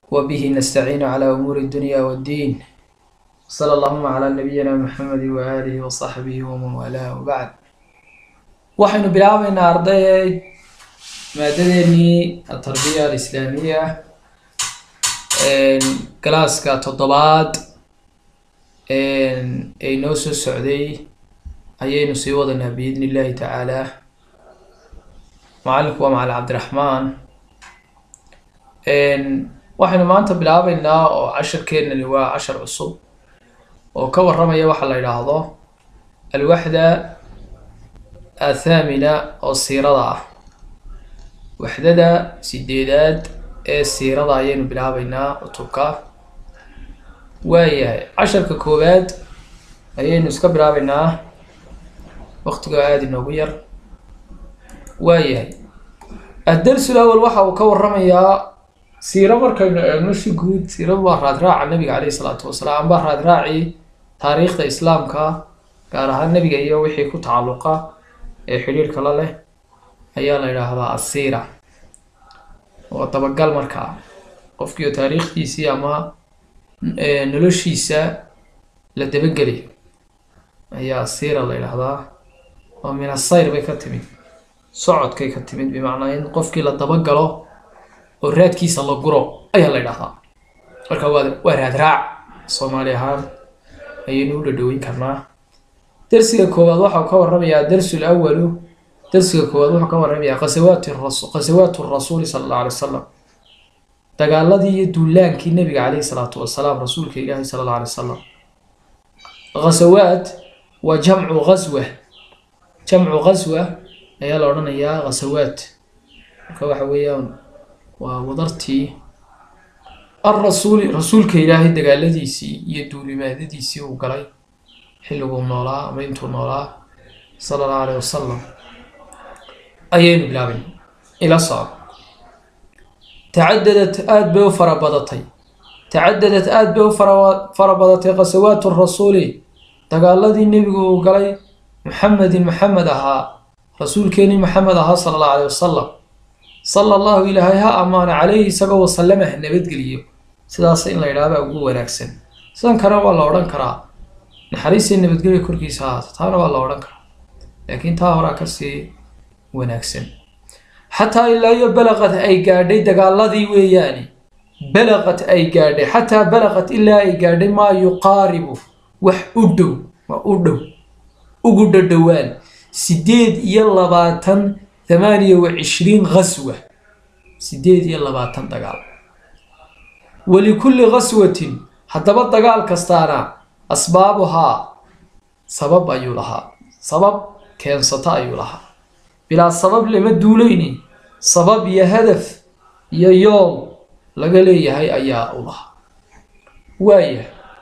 وبه نستعين على أمور الدنيا والدين صلى اللهم على نبينا محمد وآله وصحبه ومن والاه وبعد waxaynu bilaabaynaa arday maadadeenii atarbiya alislaamiya galaaska toddobaad ee inoo soo socday ayaynu sii wadanaa biidni illaahi tacaala macalinku waa macalin cabdiraxmaan waxaynu maanta bilaabeynaa oo casharkeenani waa cashar cusub oo ka warramaya waxa la yidhaahdo alwaxda athaamina oo siirada ah waxdada sideedaad ee siirada ayaynu bilaabeynaa cutubka waayahay casharka koowaad ayaynu iska bilaabeynaa waqtigoo aada inoogu yar waayahay addarsul awal waxa uu ka warramayaa siiro markaynu eegno si guud siiradu waa raadraaca nabiga caleyhi isalaatu wasalaam amba raadraacii taariikhda islaamka gaar ahaan nebiga iyo wixii ku tacalluqa ee xidhiirka la leh ayaa la yidhaahdaa asiira waa dabagal markaa qofkiio taariikhdiisii ama noloshiisa la dabageli ayaa asiira la yidhaahdaa oo min asayr bay ka timid socodkay ka timid bimacnaa in qofkii la dabagalo oo raadkiisa la guro ayaa la yidhahdaa marka waa waa raadraac soomaali ahaan ayaynu u dhadhoweyn karnaa darsiga koowaad waxau ka warramayaa darsul awalu darsiga koowaad wuxuu ka warramayaa qasawaati rasu qasawaatu rasuuli sala alla alay wasalam dagaaladii iyo duulaankii nabiga caleyhi salaatu wasalaam rasuulka ilaahi sala alla alay wasalam ghasawaat waa jamcu ghaswa jamcu ghaswa ayaa la odhanayaa ghasawaat marka waxa weeyaan waa wadartii alrasuuli rasuulka ilaahay dagaaladiisii iyo duulimaadadiisii uu galay xilliguu noolaa ama intuu noolaa sala allahu alayh wasalam ayaynu bilaabay ila soco tacadadat aada bay u farabadatay tacadadat aada bay u fara farabadatay qasawaatu rasuuli dagaaladii nebigu uu galay muxamedin maxamed ahaa rasuulkeenii maxamed ahaa sala allahu alayh wasalam sala allahu ilaahay ha ammaana caleyhi isagoo wasalama ha nabadgeliyo sidaas in la yidhaahda ugu wanaagsan sidan kale waa la odhan karaa naxariistii nabadgelya korkiisa ahaata taana waa la odhan karaa laakiin taa horaa kasii wanaagsan xataa ilaa iyo balaqad ay gaadhay dagaaladii weeyaani balaqad ay gaadhay xataa balaqad ilaa ay gaadhay maa yuqaaribu wax u dhow waa u dhow ugu dhadhowaan sideed iyo labaatan thamaaniya wa cishriin ghaswa sideed iyo labaatan dagaal walikulli ghaswatin haddaba dagaal kastaana asbaabuhaa sabab ayuu lahaa sabab keensata ayuu lahaa bilaa sabab lama duuleyni sabab iyo hadaf iyo yool laga leeyahay ayaa u lahaa waaya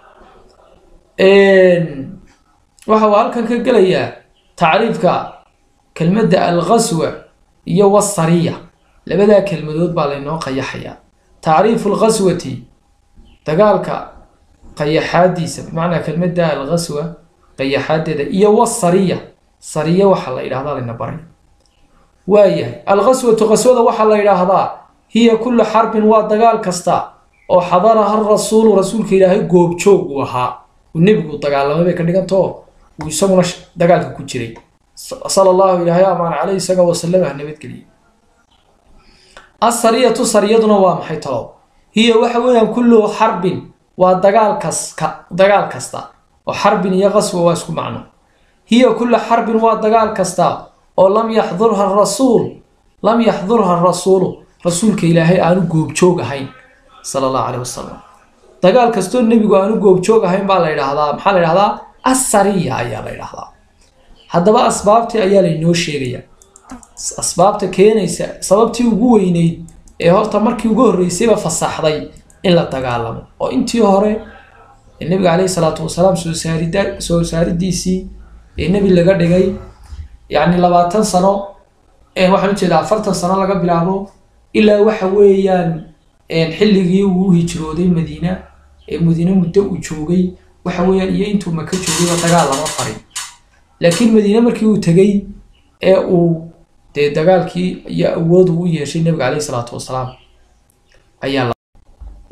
waxa uu halkan ka gelayaa tacriifka kelmadda alghaswa iyo wasariya labadaa kelmadood baa laynoo qayaxayaa tacriifu alghaswati dagaalka qayaxaadiisa bimacnaa kelmadda alghaswa qayaxaadeeda iyo wasariya sariya waxaa la yidhahdaa layna baray waayahay alghaswatu qaswada waxaa la yidhaahdaa hiya kullu xarbin waa dagaal kasta oo xadaraha rasuulu rasuulka ilaahay goobjoog uu ahaa uu nebigu dagaalamay bay ka dhigantao uu isaguna dagaalka ku jiray sala allahu ilaahay amaan caleyh isaga wasalama ha nabadgeliya asariyatu sariyaduna waa maxay talo hiya waxa weeyaan kullu xarbin waa dagaal kas ka dagaal kasta oo xarbin iyo qaswa waa isku macno hiya kulla xarbin waa dagaal kasta oo lam yaxdurha rasuul lam yaxdurha rasuulu rasuulka ilaahay aanu goobjoog ahayn sala allahu caleyh wasalam dagaal kastoo nebigu aanu goobjoog ahayn baa la yidhaahdaa maxaa la yidhahdaa asariya ayaa la yidhahdaa haddaba asbaabtii ayaa laynoo sheegayaa asbaabta keenaysa sababtii ugu weyneyd ee horta markii ugu horreysayba fasaxday in la dagaalamo oo intii hore ee nebiga caleyhi salaatu wasalaam soo saarida soo saaridiisii ee nebi laga dhigay yacni labaatan sano waxaan ujeedaa afartan sano laga bilaabo ilaa waxa weeyaan xilligii uu hijrooday madiina ee madiine muddo uu joogay waxa weeyaan iyo intuu maka joogayba dagaal lama farin laakiin madiine markii uu tegey ee uu dee dagaalkii iyo awood uu u yeeshay nebiga caleyhi salaatu wasalaam ayaa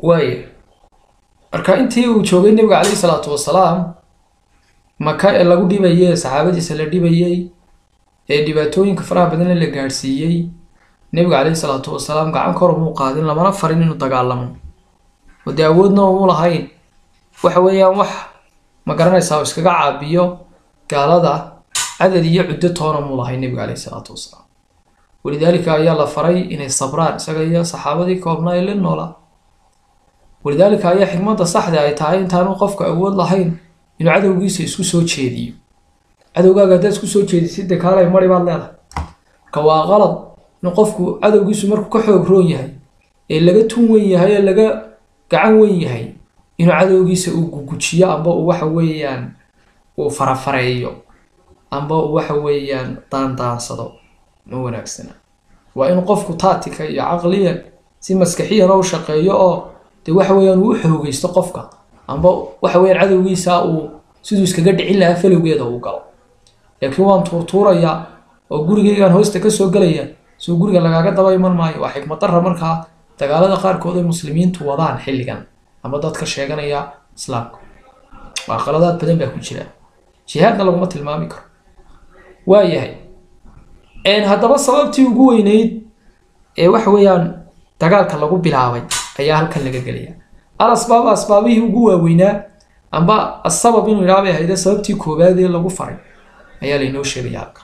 waaya marka intii uu joogay nebiga calayhi salaatu wasalaam maka ee lagu dhibayay ee saxaabadiisa la dhibayey ee dhibaatooyinka faraha badan la gaadhsiiyey nebiga calayhi salaatu wasalaam gacan kor umuu qaadin lamana farin inuu dagaalamo oo dee awoodna umu lahayn waxa weeyaan wax ma garanaysaa oo iskaga caabiyo gaalada cadad iyo cuddo toona muu lahayn nebiga calayhi salaatu wasalaam walidaalika ayaa la faray inay sabraan isaga iyo saxaabadii koobnaa ee la noolaa walidaalika ayaa xikmadda saxda ay tahay intaanu qofka awood lahayn inuu cadowgiisa isku soo jeediyo cadowgaaga haddaad isku soo jeedisid dee kaalay mari baad leedahay marka waa qalad in qofku cadowgiisu markuu ka xoog roon yahay ee laga tun wen yahay ee laga gacan wen yahay inuu cadowgiisa uu gugujiyo amba uu waxa weeyaan uu farafareeyo amba uu waxa weeyaan daandaansado ma wanaagsana waa in qofku taatika iyo caqliyan si maskaxiyana u shaqeeyo oo dee waxa weeyaan uu u xoogeysto qofka amba waxa weeyaan cadowgiisa uu siduu iskaga dhicin lahaa falowgeeda uu galo laakiin waan tuurtuurayaa oo gurigaygaan hoosta ka soo gelaya soo guriga lagaaga daba iman maayo waa xikmad darra markaa dagaalada qaarkood ay muslimiintu wadaan xilligan ama dadka sheeganaya islaamka waa qaladaad badan baa ku jira jihaadna laguma tilmaami karo waayahay haddaba sababtii ugu weyneyd ee waxa weeyaan dagaalka lagu bilaabay ayaa halkan laga gelaya al asbaab asbaabihii ugu waaweynaa amba asabab inuu idhaha bay ahayde sababtii koowaad ee lagu faray ayaa laynoo sheegaya halka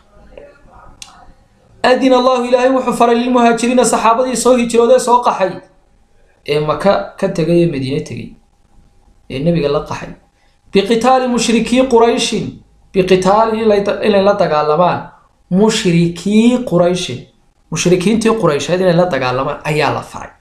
adina allahu ilaahay wuxuu faray lilmuhaajiriina saxaabadii soo hijroodee soo qaxay ee maka ka tegay ee madiine tegay ee nebiga la qaxay biqitaali mushrikii qurayshin biqitaali inay la dagaalamaan mushrikii qurayshin mushrikiintii quraysheed inay la dagaalamaan ayaa la faray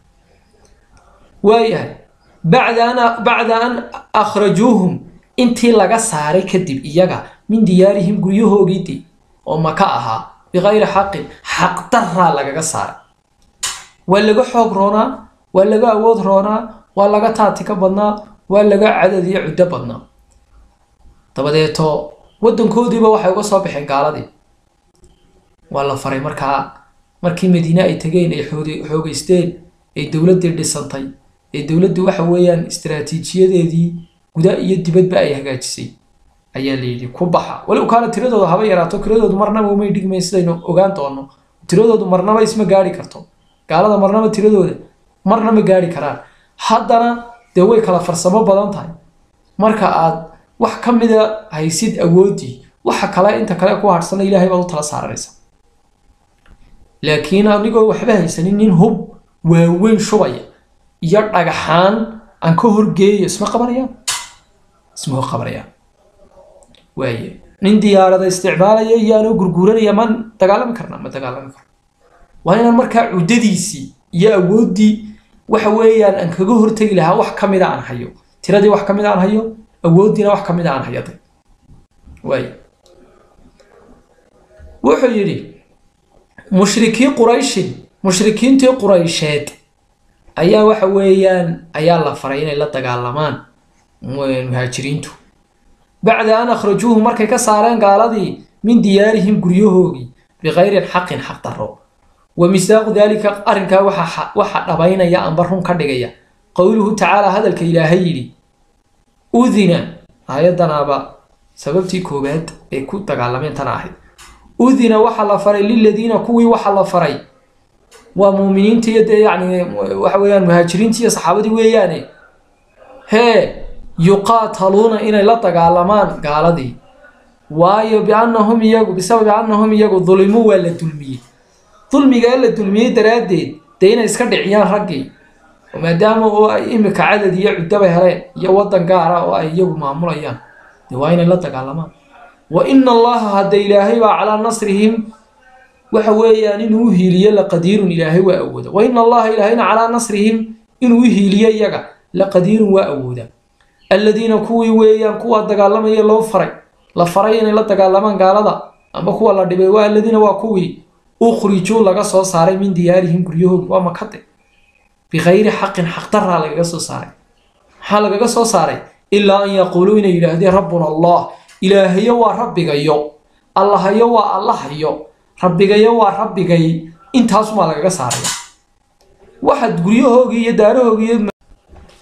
waayahay bacda an bacda an akhrajuuhum intii laga saaray kadib iyaga min diyaarihim guryahoogidii oo maka ahaa bikayri xaqin xaqdaraa lagaga saaray waa laga xoog roonaa waa laga awood roonaa waa laga taatika badnaa waa laga cadad iyo cuddo badnaa dabadeeto waddankoodiiba waxay uga soo baxeen gaaladii waa la faray markaa markii madiine ay tegeen ay xoogeysteen ay dowladdii dhisantay ee dowladdu waxa weeyaan istaraatiijiyadeedii guda iyo dibadba ay hagaajisay ayaa la yidhi ku baxa walow kaana tiradooda haba yaraato tiradoodu marnaba umay dhigmayn sidaynu ogaan doono tiradoodu marnaba isma gaari karto gaalada marnaba tiradooda marna ma gaari karaan haddana dee way kala farsamo badan tahay marka aad wax ka mida haysid awooddii waxa kale inta kale ku hadhsana ilaahay baad u tala saaranaysa laakiin anigoo waxba haysanin nin hub waaweyn shubaya iyo dhagaxaan aan ka horgeeyo isma qabanayaan isma qabanayaan waaye nin diyaarada isticmaalaya iyo anoo gurguuranaya ma dagaalami karna ma dagaalami karno waa inaan markaa cuddadiisii iyo awooddii waxa weeyaan aan kaga hortegi lahaa wax ka mida aan hayo tiradii wax ka mida aan hayo awooddiina wax ka mida aan hayaday waaye wuxuu yidhi mushrikii qurayshin mushrikiintii quraysheed ayaa waxa weeyaan ayaa la faray inay la dagaalamaan muhaajiriintu bacda an akhrajuuhu markay ka saareen gaaladii min diyaarihim guryahoogii bikayri xaqin xaq daro wa misaaqu daalika arrinkaa waxa dhabaynaya amba run ka dhigaya qowluhu tacaala hadalka ilaahay yidhi udina aayadanaaba sababtii koowaad ee ku dagaalameen tana ahayd udina waxa la faray liladiina kuwii waxa la faray waa muuminiinta iyo dee yacni waxa weeyaan muhaajiriinta iyo saxaabadii weeyaane hee yuqaataluuna inay la dagaalamaan gaaladii waayo biannahum iyagu bisababi annahum iyagu dulimuu waa la dulmiyey dulmigaa la dulmiyey daraaddeed dee inay iska dhiciyaan raggii oo maadaama oo ay imika cadad iyo cuddaba heleen iyo waddan gaara oo ay iyagu maamulayaan dee waa inay la dagaalamaan wa ina allaha hadda ilaahay baa calaa nasrihim waxa weeyaan inuu u hiiliyo laqadiirun ilaahay waa awooda wa ina allaha ilaahayna calaa nasrihim inuu u hiiliyo iyaga laqadiirun waa awooda alladiina kuwii weeyaan kuwa dagaalamaya loo faray la faray inay la dagaalamaan gaalada amba kuwa la dhibay waa alladiina waa kuwii ukhrijuu laga soo saaray min diyaarihim guryahoogi waa makade bikayri xaqin xaqdaraa lagaga soo saaray maxaa lagaga soo saaray ilaa an yaquuluu inay yidhaahdeen rabbuna allah ilaahayo waa rabbigayo allahayo waa allahayo rabbigayo waa rabbigay intaasumaa lagaga saaraya waxaad guryahoogii iyo daarahoogii iyo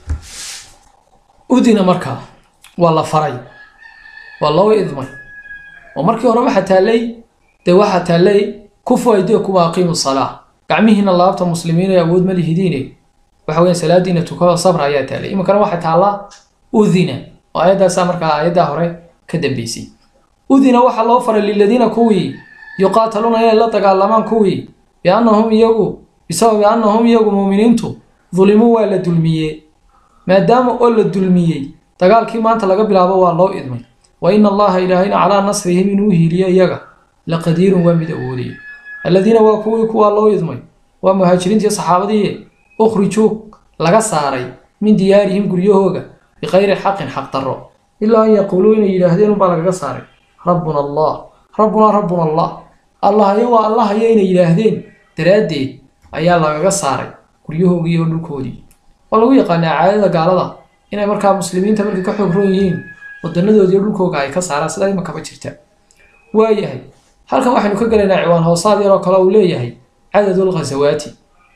udina markaa waa la faray waa loo idmay oo markii hore waxaa taallay dee waxaa taallay kufu aydiyakum aqiimu salaa gacmihiina laabta muslimiin ee awood ma lihidiine waxa weya salaadiina tukado sabra ayaa taallay iminkana waxaa taallaa udina oo ayaddaasaa markaa ayaddaa hore ka dambeysay udina waxaa loo faray liladiina kuwii yuqaataluuna inay la dagaalamaan kuwii biannahum iyagu bisababi annahum iyagu muuminiintu dulimuu waa la dulmiyee maadaama oo la dulmiyey dagaalkii maanta laga bilaabo waa loo idmay wa ina allaha ilaahayna calaa nasrihim inuu hiiliyo iyaga la qadiirun waa mid awoodaya alladiina waa kuwii kuwaa loo idmay waa muhaajiriintii saxaabadii ukhrijuu laga saaray min diyaarihim guryahooga biqayri xaqin xaq darro ilaa an yaquuluu inay yidhaahdeen unbaa lagaga saaray rabbuna allah rabbunaa rabbuna allah allahayo waa allahayo inay yidhaahdeen daraaddeed ayaa lagaga saaray guryahoogii iyo dhulkoodii waa lagu yaqaanaa caadada gaalada inay markaa muslimiinta markay ka xoog roon yihiin wadanadoodi iyo dhulkooga ay ka saaraan sidaa imakaba jirta waayahay halkan waxaynu ka gelaynaa ciwaan hoosaad yaroo kale uu leeyahay cadadul khasawaati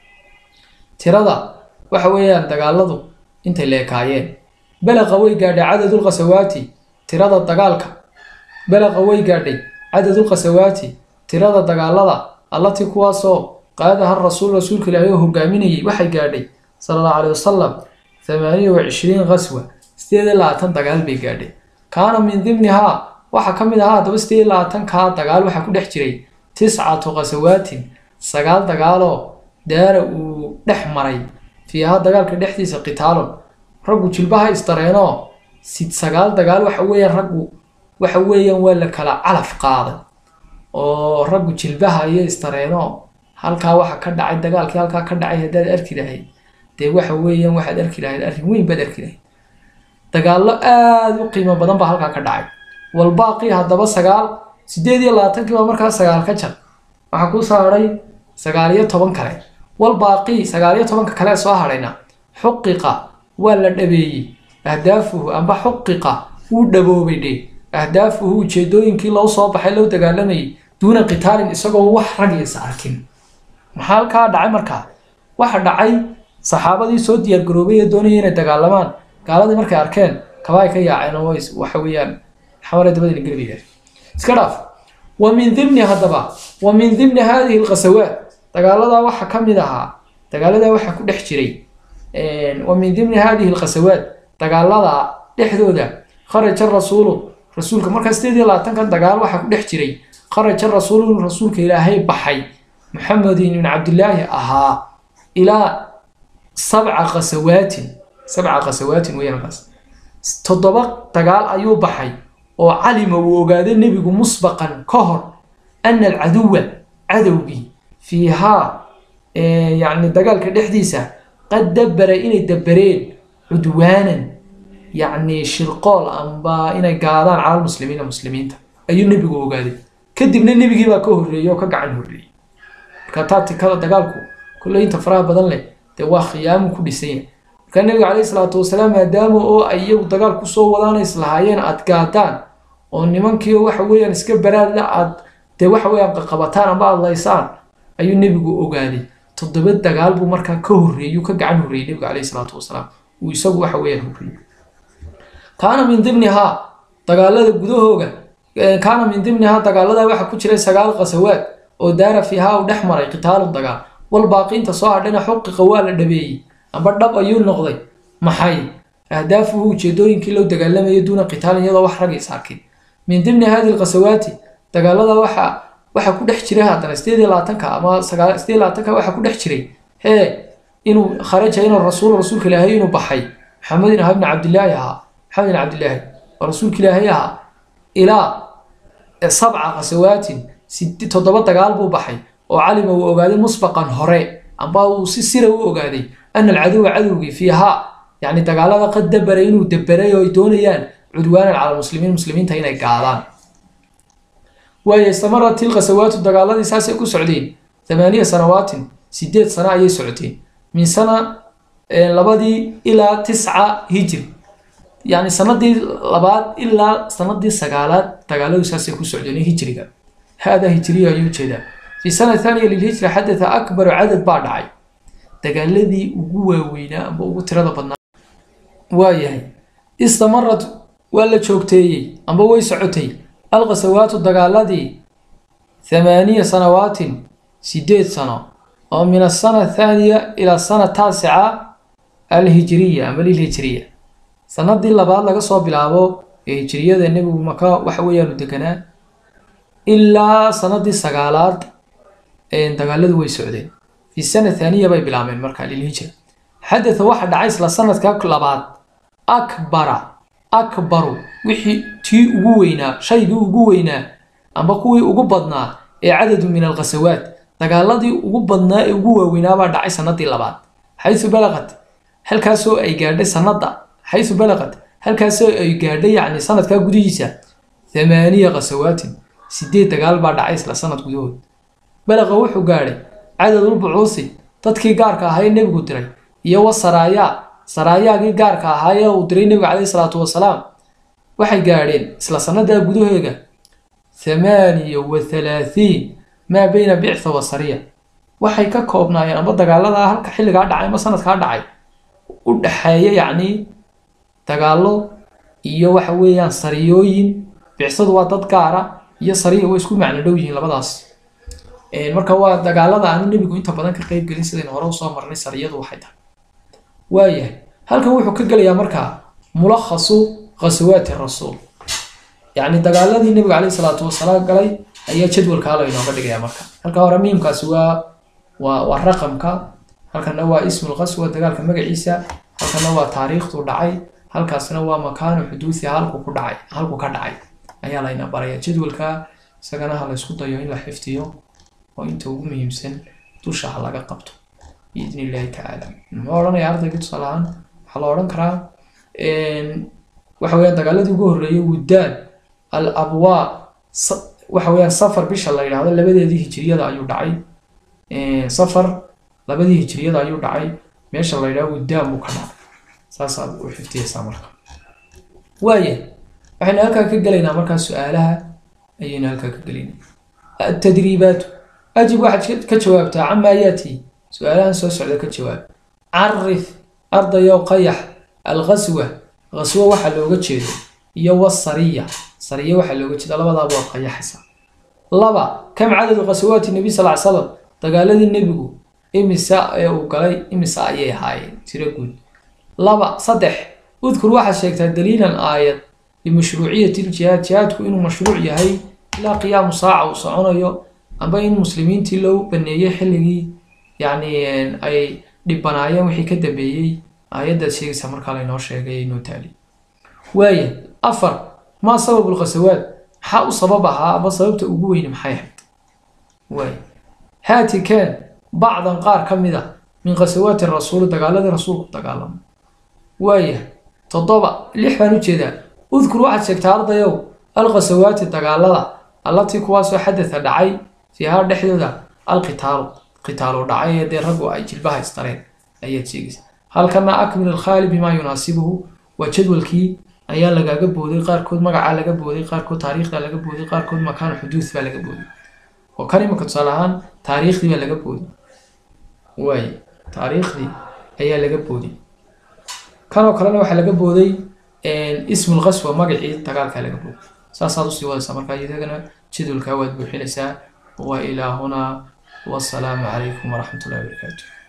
tirada waxa weeyaan dagaaladu intay leekaayeen balaqa way gaadhay cadadul khasawaati tirada dagaalka balaqa way gaadhay cadadul khasawaati tirada dagaalada allatii kuwaasoo qaadaha rasuul rasuulka ilaahay oo hogaaminayay waxay gaadhay sala allahu caleyhi wasalam thamaaniya wa cishriin qaswa sideed iyo labaatan dagaal bay gaadhay kaana min dimnihaa waxaa ka mid ahaa haddaba sideed iyo labaatankaa dagaal waxaa ku dhex jiray tiscatu khasawaatin sagaal dagaaloo daara uu dhex maray fiihaa dagaalka dhexdiisa qitaalon raggu jilbaha isdareenoo sid sagaal dagaal waxa weeyaan raggu waxa weeyaan waa la kala calaf qaaday oo raggu jilbaha iyo isdareenoo halkaa waxa ka dhacay dagaalkii halkaa ka dhacay haddaad arki lahayd dee waxa weeyaan waxaad arki lahayd arrin weyn baad arki lahayd dagaallo aada u qiimo badan baa halkaa ka dhacay walbaaqii haddaba sagaal sideed iyo labaatankii baa markaa sagaal ka jar waxaa ku saaray sagaal iyo toban kale walbaaqii sagaal iyo tobanka kale soo hadhayna xuqiqa waa la dhabeeyey ahdaafuhu amba xuqiqa wuu dhaboobay dhe ahdaafuhu ujeedooyinkii loo soo baxay loo dagaalamayay duuna qitaalin isagoo wax ragiisa arkin maxaa halkaa dhacay markaa waxa dhacay saxaabadii soo diyaargaroobay ee doonaya inay dagaalamaan gaaladii markay arkeen kabaa ay ka yaaceen oo waxa weeyaan xamare dabadina gelbiga iska dhaaf wa min dimni haddaba wa min dimni haadihi alkhasawaat dagaaladaa waxaa ka mid ahaa dagaaladaa waxaa ku dhex jiray wa min dimni haadihi alkhasawaat dagaalada dhexdooda kharaja rasuulu rasuulka markaa sideed iyo labaatankan dagaal waxaa ku dhex jiray kharaja rasuulu rasuulka ilaahay baxay maxamedin ibn cabdillaahi ahaa ilaa sabca khasawaatin sabca khasawaatin weeyaan toddoba dagaal ayuu baxay oo calima uu ogaaday nebigu musbaqan ka hor ana alcaduwa cadowgii fiihaa yacni dagaalka dhexdiisa qad dabbara inay dabbareen cudwaanan yacni shirqool amba inay gaadaan cala lmuslimiina muslimiinta ayuu nebigu ogaaday kadibna nebigii baa ka horreeyey oo ka gacan horreeyey marka taatikada dagaalku kolley inta faraha badan leh dee waa khiyaamu ku dhisan yahay markaa nebiga caleyhi salaatu wasalaam maadaama oo ay iyagu dagaal kusoo wadaan islahaayeen aad gaadaan oo nimankii waxa weeyaan iska baraadla aad dee waxa weeyaan qaqabataan amba aad laysaan ayuu nebigu ogaaday toddoba dagaal buu markaa ka horreeyey ka gacan horreeyey nebiga caleyhi salaatu wasalaam uu isagu waxa weeyaan horreeyey kaana min dimnihaa dagaalada gudahooga kaana min dimnihaa dagaaladaa waxaa ku jiray sagaal khasawaad oo daara fiihaa uu dhex maray qitaalun dagaal walbaaqiinta soo hadhayna xuqiqa waa la dhabeeyey amba dhab ayuu noqday maxay ahdaafuhu ujeedooyinkii loo dagaalamayay duuna qitaalin iyadoo wax rag is arkin min dimni hadi lkhasawaati dagaalada waxa waxaa ku dhex jiray haddana sideed iyo labaatanka ama sagaal sideed iyo labaatanka waxaa ku dhex jiray hee inuu kharaja inuu rasuul rasuulka ilaahay inuu baxay maxamedin ahaa ibni cabdillaahi ahaa maxamed ibn cabdillaahi oo rasuulka ilaahay ahaa ilaa sabca khasawaatin toddoba dagaal buu baxay oo calima uu ogaaday musbaqan hore amba uu si sira u ogaaday ana alcaduwa cadowgii fiihaa yacni dagaalada qad dabaray inuu dabaray oo ay doonayaan cudwaanan cala muslimiin muslimiinta inay gaadaan waayo istamarat tilkhasawaatu dagaaladii saasay ku socdeen thamaaniya sanawaatin sideed sano ayay socoteen min sana labadii ilaa tisca hijri yacni sanadii labaad ilaa sanadii sagaalaad dagaaladu saasay ku socdeen hijriga hada hijriya ayuu jeedaa fi sana thaniya lilhijra xadatha akbaru cadad baa dhacay dagaaladii ugu waaweynaa amba ugu tirada badnaa waayahay istamarat waa la joogteeyey amba way socotay alqasawaatu dagaaladii thamaaniya sanawaatin sideed sano oo min asana athaaniya ila sana taasica alhijiriya amba lilhijiriya sanadii labaad laga soo bilaabo ee hijiriyada nebigu maka waxa weeyaanu deganaa ilaa sanadii sagaalaad dagaaladu way socdeen fi sana thaaniya bay bilaabeen marka lilhijra xadatha waxa dhacay isla sanadka labaad akbara akbaru wixii tii ugu weynaa shaygii ugu weynaa amba kuwii ugu badnaa ee cadadu min alkhasawaat dagaaladii ugu badnaa ee ugu waaweynaabaa dhacay sanadii labaad xayu balaqat halkaasoo ay gaadhay sanada xayu balaqat halkaasoo ay gaadhay yacni sanadkaa gudihiisa thamaaniya khasawaatin sideed dagaal baa dhacay isla sanad gudahood balaqa wuxuu gaadhay cadadulbucuusi dadkii gaarka ahaa ee nebigu diray iyo wa saraayaa saraayaagii gaarka ahaa ee uu diray nebiga caleyhi salaatu wasalaam waxay gaadheen isla sanadaa gudaheega thamaaniya wa thalaathiin maa beyna bictha wa sariya waxay ka koobnaayeen amba dagaaladaa halka xilligaa dhacay ama sanadkaa dhacay u dhexeeya yacni dagaallo iyo waxa weeyaan sariyooyin bicsadu waa dad gaara iyo sariya way isku macno dhow yihiin labadaas marka waa dagaalada aanu nebigu inta badan ka qeyb gelin sidaynu hore usoo marnay sariyadu waxay tahay waayahay halkan wuxuu ka gelayaa markaa mulakhasu khasawaati rasuul yacni dagaaladii nebiga caleyhi salaatu wasalaam galay ayaa jadwalkaa laynooga dhigaya marka halka hore miimkaasi waa waa waa raqamka halkana waa ismul qaswa dagaalka magaciisa halkana waa taariikhdu dhacay halkaasna waa makaanu xuduusi halku ku dhacay halku ka dhacay ayaa layna baraya jadwalka isagana ha laysku dayo in la xifdiyo oo inta ugu muhiimsan dusha ha laga qabto biidni illaahi tacaala muxuu odhanaya ardayga tusaale ahaan waxaa la odhan karaa waxa weeyaan dagaaladii ugu horreeyay wuddaan al abwaa waxa weeyaan safar bisha la yidhaahdo labadeedii hijiriyada ayuu dhacay safar labadii hijiriyada ayuu dhacay meesha la yidhahdo wuddaan buu ka dhacay saasaa u xifdiyaysaa marka waaya waxaynu halkaa ka gelaynaa markaa su-aalaha ayaynu halkaa ka gelaynaa atadriibaatu ajib waxaad ka jawaabtaa camaa yaati su-aalahan soo socda ka jawaab carif ardayow qayax alqaswa qaswo waxaa looga jeedo iyo wasariya sariya waxaa looga jeeda labadaaba waad qayaxaysaa laba kam cadadu qasawaati nebi sal slam dagaaladii nebigu imisa ee uu galay imisa ayay ahaayeen tiro guud laba saddex udkur waxaad sheegtaa daliilan aayad limashruuciyati ljihaad jihaadku inuu mashruuc yahay ilaa qiyaamu saaca uu soconayo amba in muslimiintii loo baneeyey xilligii yacni ay dhibanaayeen wixii ka dambeeyey aayaddaad sheegaysa markaa laynoo sheegay inoo taali waaya afar maa sababu lkhasawaad maxaa u sabab ahaa aba sababta ugu weyne maxay ahayd waaya haati keen bacdan qaar ka mid a min khasawaati rasuuli dagaaladii rasuulku dagaalamo waaya toddoba lix baan ujeedaa udkur waxaad sheegtaa ardayow alkhasawaati dagaalada allatii kuwaasoo xadada dhacay fiihaa dhexdooda alqitaalu qitaalu dhacay ee dee raggu ay jilbaha istareen ayaad sheegaysa halkana akmil alkhaali bimaa yunaasibuhu waa jadwalkii ayaa lagaaga booday qaarkood magacaa laga booday qaarkood taariikhda laga booday qaarkood makaan xuduud baa laga booday oo kan imika tusaale ahaan taariikhdii baa laga booday waay taariikhdii ayaa laga booday kanoo kalena waxaa laga booday ismul qaswa magacii dagaalkaa laga booday saasaad usii wadaysaa markaa idagana jadwalkaa waad buuxinaysaa wa ilaa hunaa wasalaamu calaykum waraxmat ullahi wabarakaatu